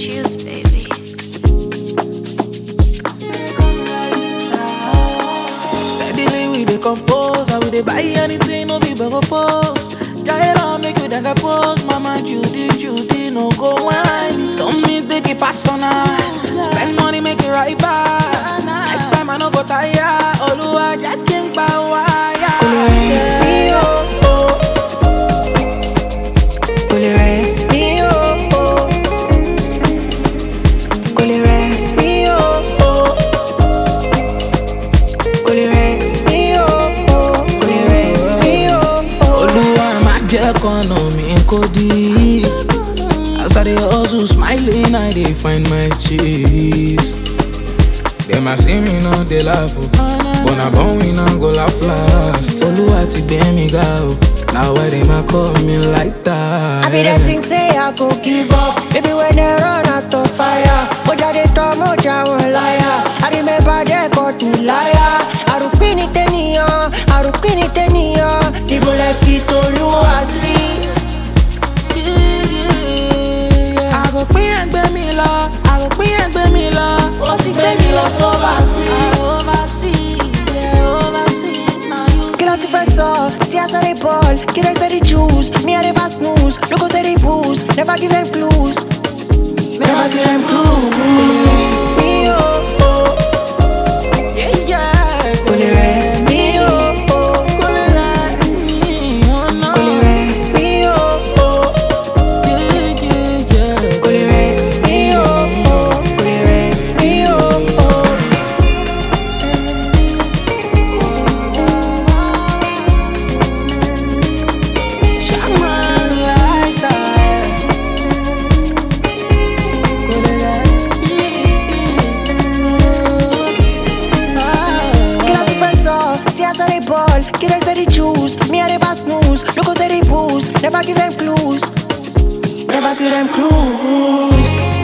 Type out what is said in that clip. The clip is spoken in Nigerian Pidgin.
juice, baby. Steadily we dey compose, I will dey buy anything, no be bubble post. Jaira make you dagger pose, Mama Judy Judy no go whine. Some me take it personal, spend money make it right back. Next time I no go tire, Oluwa just think by wire. Mi oh oh, Kole re mi oh oh, Kole re mi oh oh, Kole re mi oh oh, Kole re mi oh oh. Oluwa má jẹ́ kọ́nà mi kó dí. As I dey hustle, smiling, I dey find my cheese. Dem a see me now, dey laugh o. But na born we now go laugh last. Olúwa ti gbé mi ga o. Na why dem a call me like that? I be there think say I go give up. Maybe when they run out of fire. Moja they talk, moja won't liar. I remember they caught me liar. Arupini teniyan, arupini teniyan. People left it to see. Àròpín ẹgbẹ́ mi lọ, àròpín ẹgbẹ́ mi lọ. Ó ti gbé mi lọ sóbàsí. Kill out the first saw, see us at the ball. Kill us the juice, me I never snooze. Look at the boost, never give them clues. Never give them clues. Me oh oh, Kole re, me oh oh, Kole re, me oh oh, Kole re, me oh oh, Kole re, me oh oh. Kill out the first saw, see us at the ball. Kill us the juice, me I never snooze. Look at the boost, never give them clues. Never give them clues.